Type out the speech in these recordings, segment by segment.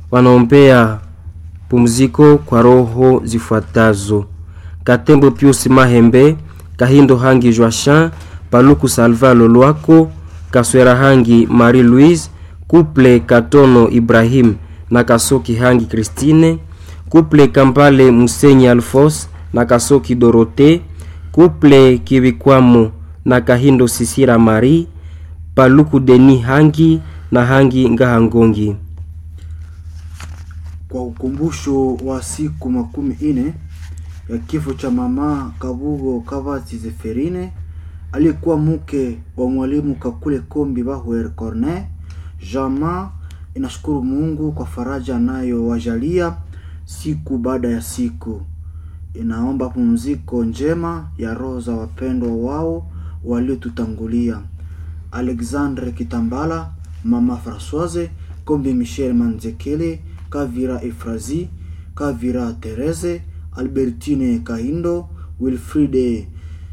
wanaombea pumziko kwa roho zifuatazo: Katembo Pius Mahembe, Kahindo Hangi Joachin, Paluku Salva Lolwako, Kaswera Hangi Marie Louise, Couple Katono Ibrahim na Kasoki Hangi Christine, Couple Kampale Musenyi Alfos na Kasoki Dorote, Couple Kibikwamo na Kahindo Sisira Marie, Paluku Deni Hangi na Hangi Ngahangongi. Kwa ukumbusho wa siku makumi ine ya kifo cha mama Kabugo Kavati Zeferine aliyekuwa mke wa mwalimu Kakule Kombi Bahuer Corne, Jama inashukuru Mungu kwa faraja anayowajalia siku baada ya siku. Inaomba pumziko njema ya roho za wapendwa wao waliotutangulia: Alexandre Kitambala, mama Françoise Kombi, Michel Manzekele, Kavira Efrazi, Kavira Terese, Albertine Kahindo, Wilfride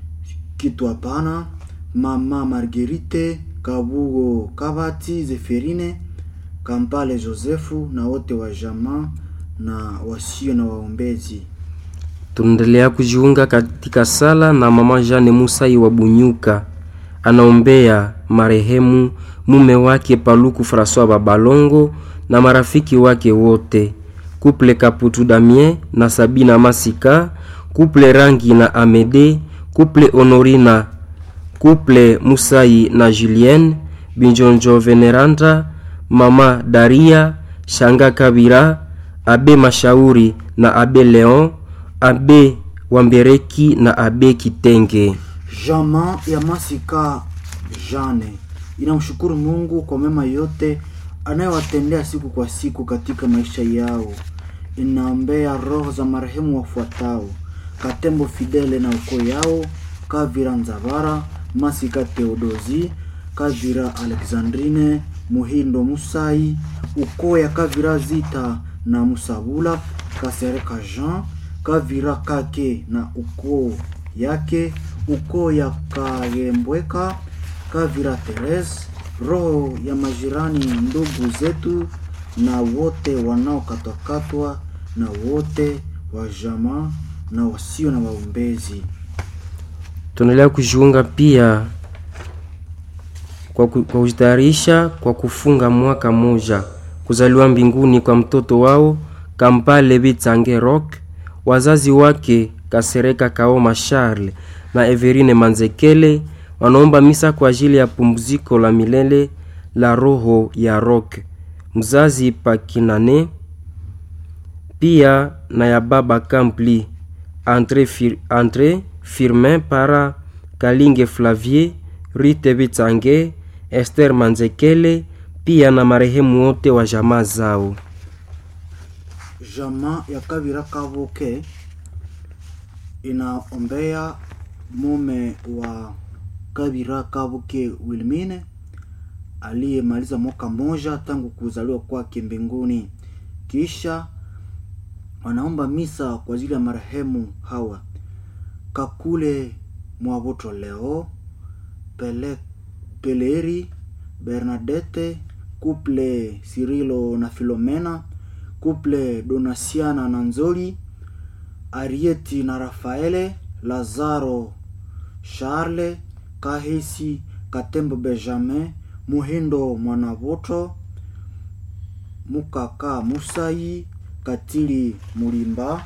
Kitwapana, mama Marguerite Kabugo Kabati Zeferine, Kampale Josefu na wote wa jamaa na wasio na waombezi. Tunaendelea kujiunga katika sala na mama Jane Musai wa Bunyuka, anaombea marehemu mume wake Paluku Francois Babalongo na marafiki wake wote, kuple Kaputu Damien na Sabina Masika, kuple Rangi na Amede, kuple Honorina, kuple Musai na Julienne Binjonjo, Veneranda, mama Daria Shanga Kabira, abe Mashauri na abe Leon, abe Wambereki na abe Kitenge. Jamaa ya Masika Jane inamshukuru Mungu kwa mema yote anayowatendea siku kwa siku katika maisha yao. Inaombea roho za marehemu wafuatao: Katembo Fidele na ukoo yao, Kavira Nzavara, Masika Theodosi, Kavira Alexandrine, Muhindo Musai, ukoo ya Kavira Zita na Musabula, Kasereka Jean, Kavira Kake na ukoo yake, ukoo ya Kagembweka, Kavira Therese, roho ya majirani, ndugu zetu na wote wanaokatwakatwa na wote wa jamaa na wasio na waombezi. Tunaendelea kujiunga pia kwa ku- kwa kujitayarisha kwa kufunga mwaka moja kuzaliwa mbinguni kwa mtoto wao Kampale Bitsange Rock, wazazi wake Kasereka Kaoma Charles na Everine Manzekele wanaomba misa kwa ajili ya pumziko la milele la roho ya Rock, mzazi Pakinane, pia na ya baba Kampli Andre, Fir, Andre Firmin para Kalinge Flavier Rite Bitsange Esther Manzekele pia na marehemu wote wa jamaa zao. Jamaa ya Kavira Kavuke inaombea mume wa Kavira Kavuke Wilmine aliyemaliza mwaka mmoja tangu kuzaliwa kwake mbinguni. Kisha wanaomba misa kwa ajili ya marehemu hawa: Kakule Mwavoto Leo, Pele, Peleri Bernadette, Couple Sirilo na Filomena, Couple Donasiana na Nzoli, Arieti na Rafaele, Lazaro Charles, Kahesi Katembo Benjamin, Muhindo Mwanavoto, Mukaka Musai, Katili Mulimba,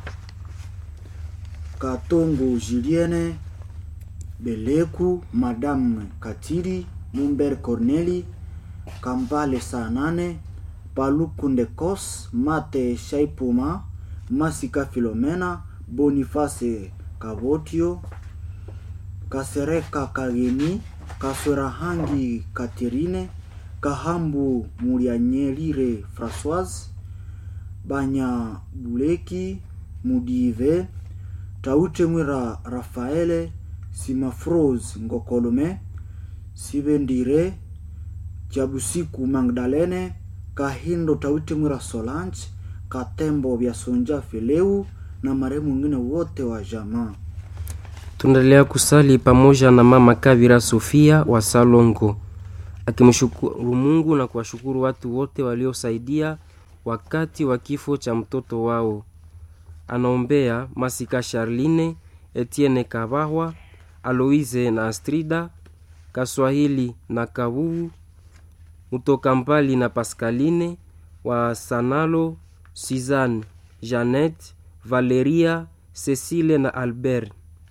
Katongo Julienne, Beleku, Madame Katili, Mumber Corneli, Kambale saa nane, Paluku Ndekos, Mate Shaipuma, Masika Filomena, Boniface Kavotio, Kasereka Kageni, Kaswerahangi Katerine, Kahambu Mulianyelire Françoise, Banya Buleki Mudive, Taute Mwira Rafaele, Simafrose Ngokolome, Sibendire Jabusiku Magdalene, Kahindo Taute Mwira Solange, Katembo vya Sonja Fileu na marehemu wengine wote wa jamaa. Tunaendelea kusali pamoja na mama Kavira Sofia wa Salongo akimshukuru Mungu na kuwashukuru watu wote waliosaidia wakati wa kifo cha mtoto wao. Anaombea Masika Charline, Etienne Kabahwa, Aloise na Astrida, Kaswahili na Kabuu, Mutoka Mbali na Pascaline, wa Sanalo, Suzanne, Jeannette, Valeria, Cecile na Albert.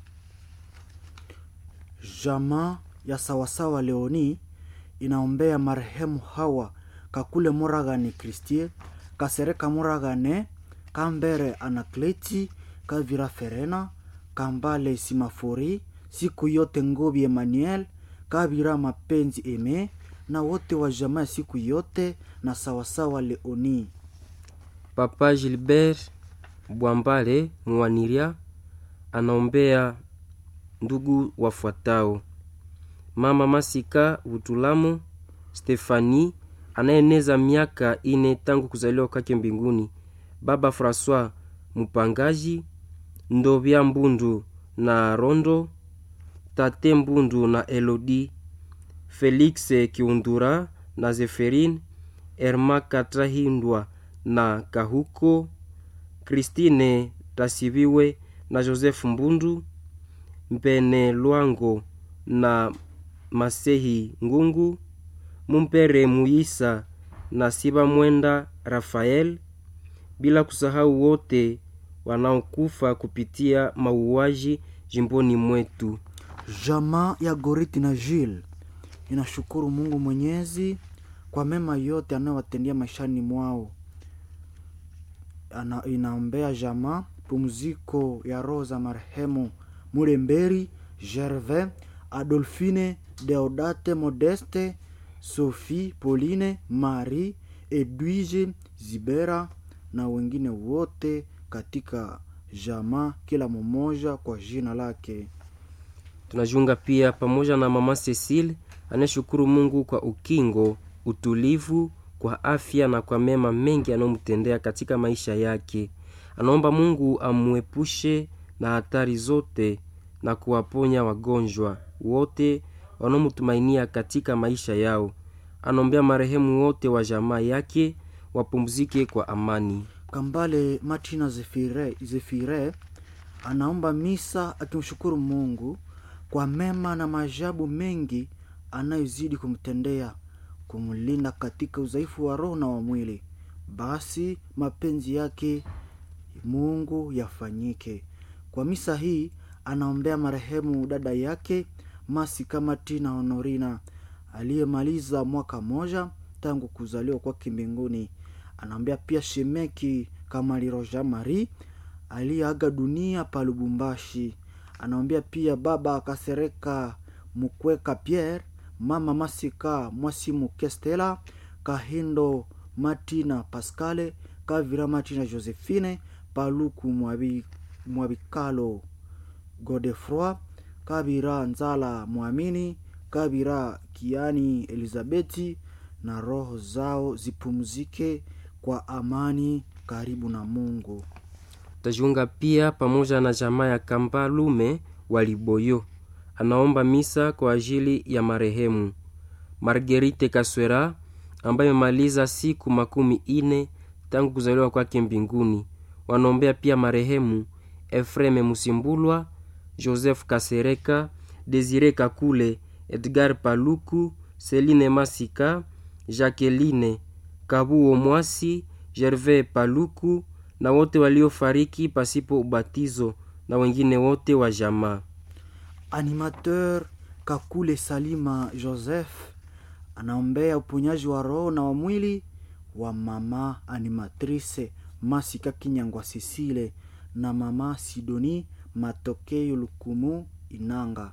Jamaa ya sawasawa Leoni inaombea marehemu Hawa Kakule Moragane Kristie Kasereka Moragane Kambere Anakleti Kavira Ferena Kambale Simafori siku yote Ngobi Emmanuel Kavira Mapenzi Eme na wote wa jamaa ya siku yote na sawasawa Leoni. Papa Gilbert Bwambale Mwaniria anaombea ndugu wafuatao: mama Masika Butulamu Stefani anayeneza miaka ine tangu kuzaliwa kwake mbinguni, baba Francois Mupangaji Ndovya Mbundu na Rondo, tate Mbundu na Elodi, Felix Kiundura na Zeferine, Erma Katrahindwa na Kahuko, Christine Tasibiwe na Joseph Mbundu, Mpene Lwango na Masehi Ngungu, Mumpere Muisa na Siba Mwenda Rafael, bila kusahau wote wanaokufa kupitia mauaji jimboni mwetu. Jamaa ya Goriti na Jil inashukuru Mungu Mwenyezi kwa mema yote anayowatendea maishani mwao. Ana, inaombea jamaa pumziko ya roho za marehemu Mulemberi Gervais, Adolfine, Deodate, Modeste, Sophie, Pauline, Marie, Edwige, Zibera na wengine wote katika jamaa, kila mmoja kwa jina lake. Tunajiunga pia pamoja na mama Cecile anayeshukuru Mungu kwa ukingo, utulivu, kwa afya na kwa mema mengi anayomtendea katika maisha yake. Anaomba Mungu amwepushe na hatari zote na kuwaponya wagonjwa wote wanaomtumainia katika maisha yao. Anaombea marehemu wote wa jamaa yake wapumzike kwa amani. Kambale Martina Zefire, Zefire anaomba misa akimshukuru Mungu kwa mema na maajabu mengi anayozidi kumtendea, kumlinda katika udhaifu wa roho na wa mwili. Basi mapenzi yake Mungu yafanyike. Kwa misa hii anaombea marehemu dada yake Masika Martina Honorina aliyemaliza mwaka moja tangu kuzaliwa kwake mbinguni. Anaombea pia shemeki Kamaliro Jean Marie aliyeaga dunia pa Lubumbashi. Anaombea pia baba Kasereka Mukweka Pierre, mama Masika Mwasimu Kestela, Kahindo Martina Pascale, Kavira Martina Josephine, Paluku Mwabi, Mwabikalo Godefroi, Kabira Nzala Mwamini, Kabira Kiani Elizabeti, na roho zao zipumzike kwa amani karibu na Mungu. Tajiunga pia pamoja na jamaa ya Kambalume wa Liboyo, anaomba misa kwa ajili ya marehemu Margerite Kaswera ambaye amemaliza siku makumi ine tangu kuzaliwa kwake mbinguni. Wanaombea pia marehemu Efreme Musimbulwa, Joseph Kasereka, Desire Kakule, Edgar Paluku, Celine Masika, Jacqueline Kabuo Mwasi, Gervais Paluku na wote waliofariki pasipo ubatizo na wengine wote wa jamaa. Animateur Kakule Salima Joseph anaombea uponyaji wa roho na wa mwili wa mama animatrice Masika Kinyangwa Sisile na mama Sidoni Matokeo Lukumu Inanga.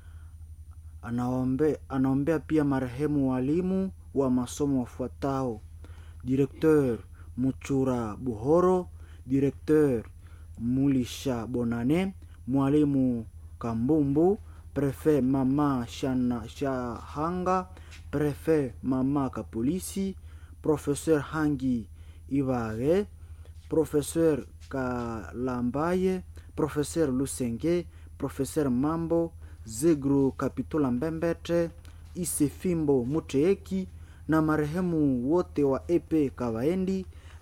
Anaombe, anaombea pia marehemu walimu wa masomo wafuatao: Directeur Muchura Buhoro, Directeur Mulisha Bonane, mwalimu Kambumbu, Prefet mama Shana Shahanga, Prefet mama Kapolisi, Professeur Hangi Ibage, Professeur Kalambaye, Professeur Lusenge, Professeur Mambo, Zegru Kapitula Mbembete, Isefimbo Muteeki na marehemu wote wa Epe Kawaendi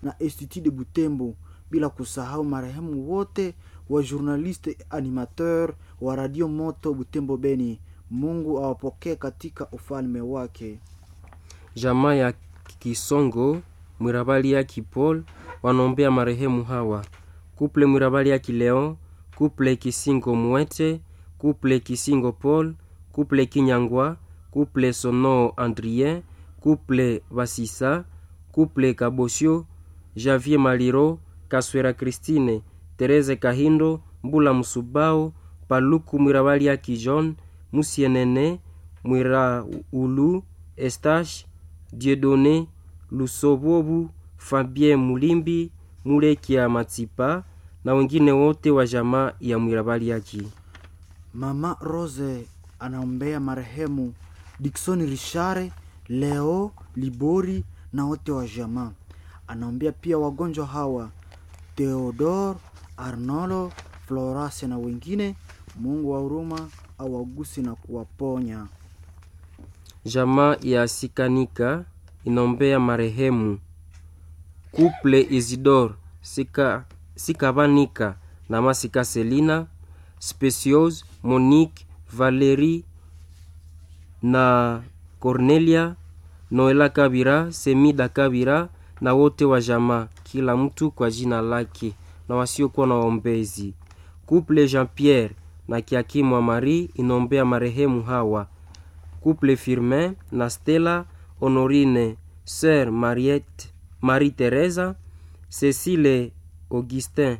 na Institut de Butembo, bila kusahau marehemu wote wa journaliste animateur wa Radio Moto Butembo Beni. Mungu awapokee katika ufalme wake. Jamaa ya Kisongo Mwirabali ya Kipol wanaombea marehemu hawa: kuple Mwirabali ya Kileon, kuple Kisingo Mwete, kuple Kisingo Paul, kuple Kinyangwa, kuple Sono Andrien, kuple Basisa, kuple Kabosio, Javier Maliro, Kaswera Christine, Tereze Kahindo, Mbula Musubao, Paluku Mwirabali ya Kijon, Musienene, Mwira Ulu, Estache, Dieudonné, Lusobobu, Fabien Mulimbi, Mulekia Matsipa na wengine wote wa jamaa ya Mwirabali yaki. Mama Rose anaombea marehemu Dickson Richard, Leo Libori na wote wa jamaa. Anaombea pia wagonjwa hawa Theodore, Arnolo, Florase na wengine. Mungu wa huruma awagusi na kuwaponya. Jamaa ya Sikanika inaombea marehemu Couple Isidore Sika, Sikabanika na Masika Selina Speciose Monique Valerie na Cornelia Noela Kabira Semida Kabira na wote wa jamaa, kila mtu kwa jina lake na wasiokuwa na waombezi. Couple Jean Pierre na Kiakimwa Marie inaombea marehemu hawa Couple Firmin na Stella Honorine Sœur Mariette Marie Teresa Cecile Augustin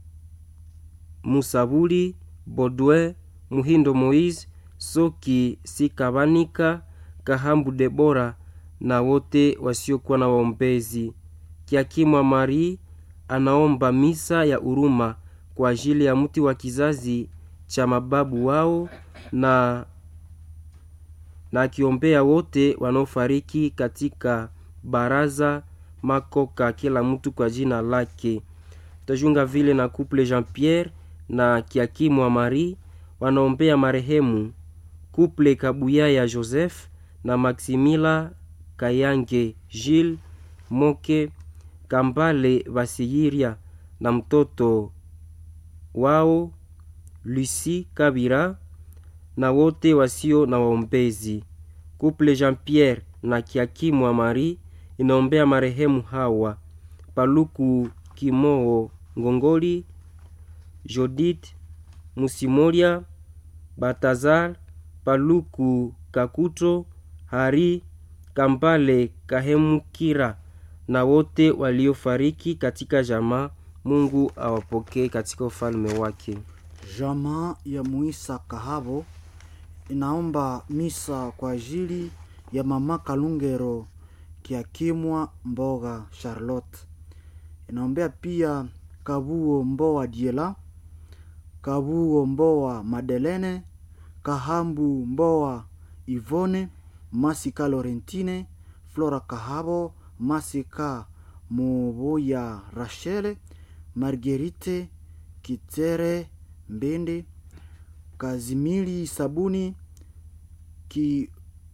Musabuli Baudouin Muhindo Moise Soki Sikabanika Kahambu Debora na wote wasiokuwa na waombezi. Kiakimwa Marie anaomba misa ya huruma kwa ajili ya mti wa kizazi cha mababu wao na na akiombea wote wanaofariki katika baraza makoka, kila mtu kwa jina lake. Tajunga vile na couple Jean Pierre na Kiakimwa Marie wanaombea marehemu couple Kabuya ya Joseph na Maximila Kayange Gilles Moke Kambale Basiyiria na mtoto wao Lucie Kabira na wote wasio na waombezi. Couple Jean Pierre na Kiakimwa Marie inaombea marehemu hawa Paluku Kimoo Ngongoli, Jodith Musimoria, Batazar Paluku Kakuto, Hari Kambale Kahemukira na wote waliofariki katika jamaa. Mungu awapokee katika ufalme wake. Jamaa ya Muisa Kahabo inaomba misa kwa ajili ya mama Kalungero Kiakimwa Mboga Charlotte. Inaombea pia Kabuo Mboa Diela, Kabuo Mboa Madelene, Kahambu Mboa Ivone, Masika Lorentine, Flora Kahabo, Masika Moboya Rachele, Marguerite Kitere Mbende, Kazimili Sabuni ki,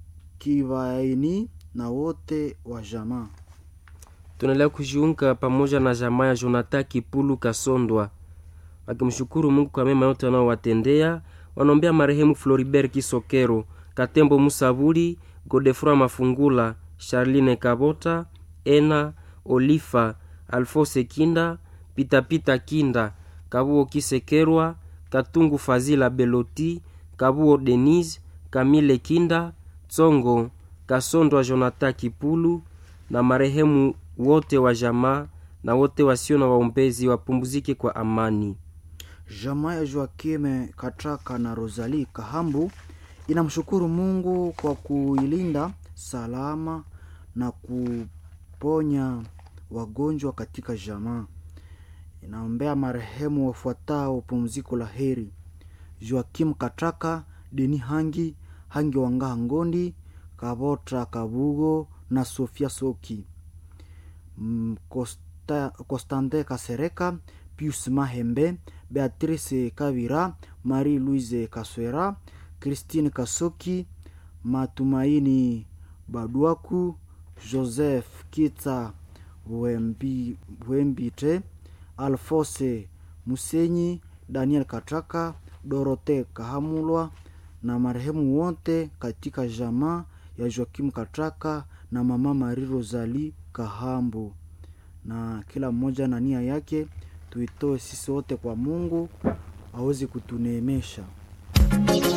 Kivaini na wote wa jamaa. Tunaendelea kujiunga pamoja na jamaa ya Jonathan Kipulu Kasondwa wakimshukuru Mungu kwa mema yote wanaowatendea. Wanaombea marehemu Floribert Kisokero, Katembo Musabuli, Godefroy Mafungula, Charline Kabota, Ena Olifa, Alfose Kinda, Pitapita Kinda, Kabuo Kisekerwa, Katungu Fazila Beloti, Kabuo Denise, Kamile Kinda, Tsongo Kasondwa, Jonathan Kipulu na marehemu wote wa jamaa na wote wasio na waombezi wapumzike kwa amani. Jamaa ya Joakime Katraka na Rosalie Kahambu inamshukuru Mungu kwa kuilinda salama na kuponya wagonjwa katika jamaa. Inaombea marehemu wafuatao pumziko la heri: Joakim Katraka, Deni Hangi, Hangi Wangaha Ngondi, Kabotra Kabugo na Sofia Soki, Mm, Costa, Costande Kasereka, Pius Mahembe, Beatrice Kavira, Marie Louise Kaswera, Christine Kasoki, Matumaini Baduaku, Joseph Kita Wembi, Wembite, Alfose Musenyi, Daniel Kataka, Dorote Kahamulwa na marehemu wote katika jamaa ya Joakim Kataka na mama Marie Rosalie Kahambu, na kila mmoja na nia yake tuitoe sisi wote kwa Mungu aweze kutuneemesha.